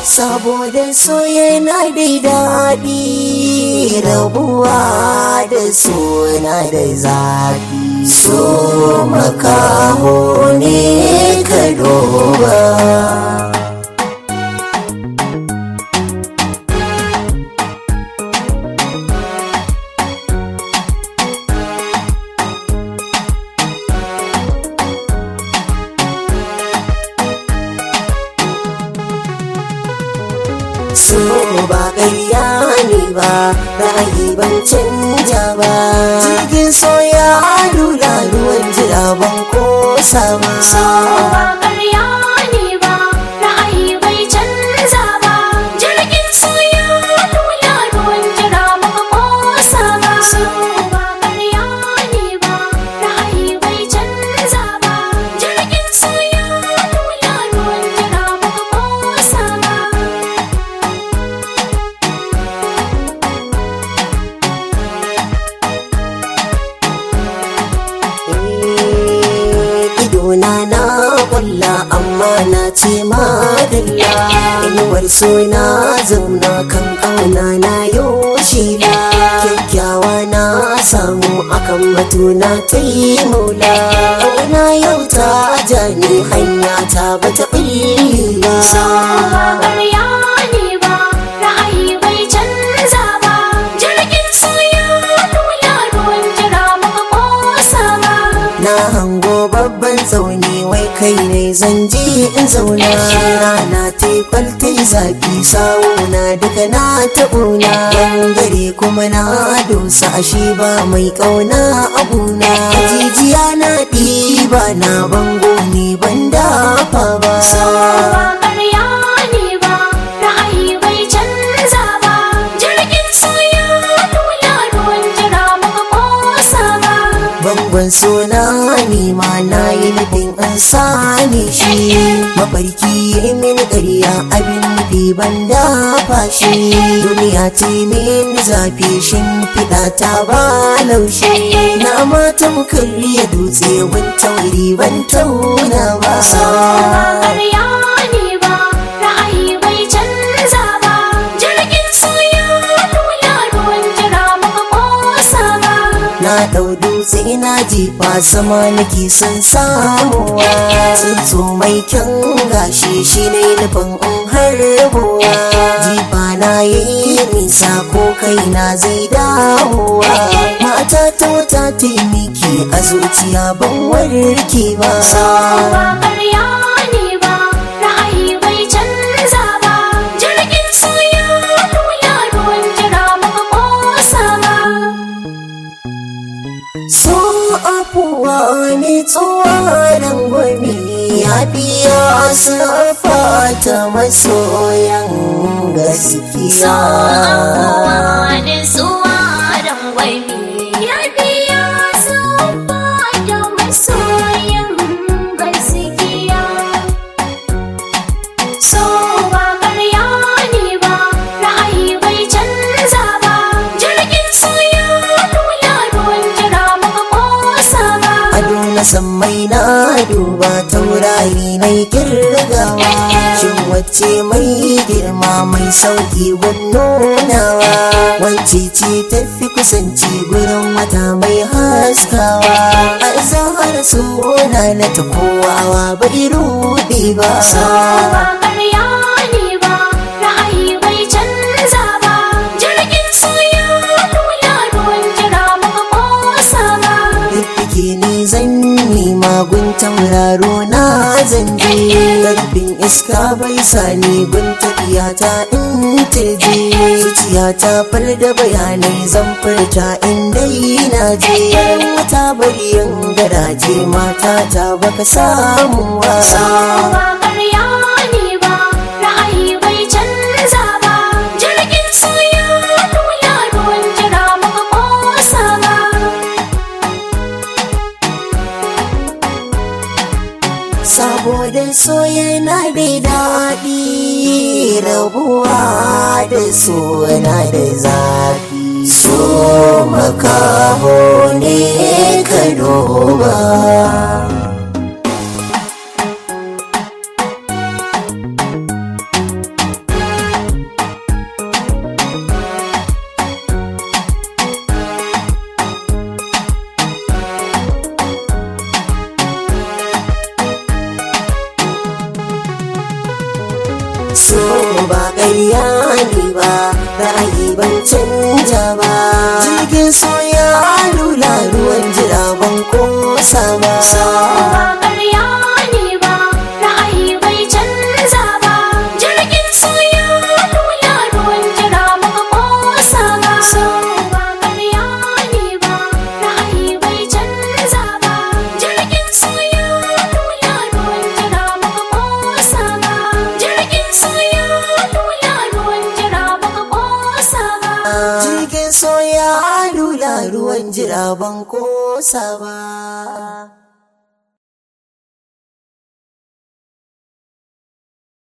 saboda so yana da daɗi rabuwa da suna da zafi so makaho ne ka duba so ba ƙarya ne ba ra'ayi ban canja ba jirgin so ya lula ruwan jira ban kosa ba So ba ƙarya ne ba, ra'ayi bai canza ba. Jirgin soya lula ruwan jira baka kosa ba. So ba ƙarya ne ba, ra'ayi bai canza ba. Jirgin soya lula ruwan jira baka kosa ba. Eh, idona na kulla amma na ce madalla inuwar suna zauna kan kauna na yoshi ba kyakkyawa na samu akan batuna ta yi maula kauna yau ta jani hanya ta bata ɓulli ba So ba ƙarya ne ba, ra'ayi bai canza ba. Jirgin soya lula ruwan jira baka kosa ba. na hango babban tsauni wai kai ne zan je in zauna rana ta kwalta zafi sawuna duka na taɓuna gare kuma na dosa ashe ba mai ƙauna abuna jijiya na ɗiba na bango ne ban dafa ba ba ƙarya ne ba ra'ayi bai canza ba jirgin soya lula ruwan jira baka kosa ba bangon suna ne ma na yi nufin an sani shi mafarki ya mini ƙarya abin nufi ban dafa shi duniya ce min zafi shimfiɗa ta ba laushi na mata karya dutse ban tauri ban tauna ba ba ƙarya ne ba ra'ayi bai canza ba jirgin soya lula ruwan jira baka kosa ba na ɗau dutse na jefa sama nake son samuwa tsuntsu mai kyan gashi shi ne nufin in harbuwa jifa na yi nisa ko kaina zai dawowa mata ta wata taimaki a zuciya ban warke ba ba ƙarya ne ba ra'ayi bai canza ba jirgin soya lula ruwan jira baka kosa ba so afuwa ne tsoron gwami ya biya sarfa ta masoyan gaskiya da suwa don gwami ya biya saufa da masoyan gaskiya so ba ƙarya ne ba ra'ayi bai canza ba jirgin soya lula ruwan jira baka kosa ba ado na sammai na duba taurari na kirgawa shin wacce mai girma mai sauki nunawa wacce ce tafi kusanci gurin wata mai haskawa a zahar suna na ta kowawa bai ruɗe ba ba ƙarya ne ba ra'ayi bai canza ba jirgin soya lula ruwan jira baka kosa ba Fiffike ni zan nema gun tauraro na zan je Karfin iska bai sani gun tafiya ta in tirje Zuciya ta far da bayanai zan furta in dai na je Wata bariyan garaje mata ta baka samu wasa ba ƙarya ne ba ra'ayi bai canza ba jirgin soya lula ruwan jira baka kosa ba saboda so yana da daɗi rabuwa da so na da zafi so makaho ne ka duba so ba ƙarya ne ba ra'ayi ban canja ba jirgin so ya lula ruwan jira ban kosa ba ba ƙarya ne ba ra'ayi bai canza ba jirgin soya lula ruwan jira muka kosa ba so ba ƙarya ne ba ra'ayi bai canza ba jirgin soya lula ruwan jira muka kosa ba jirgin soya lula ruwan jira muka kosa ba jirgin so ya lula ruwan jira ban kosa ba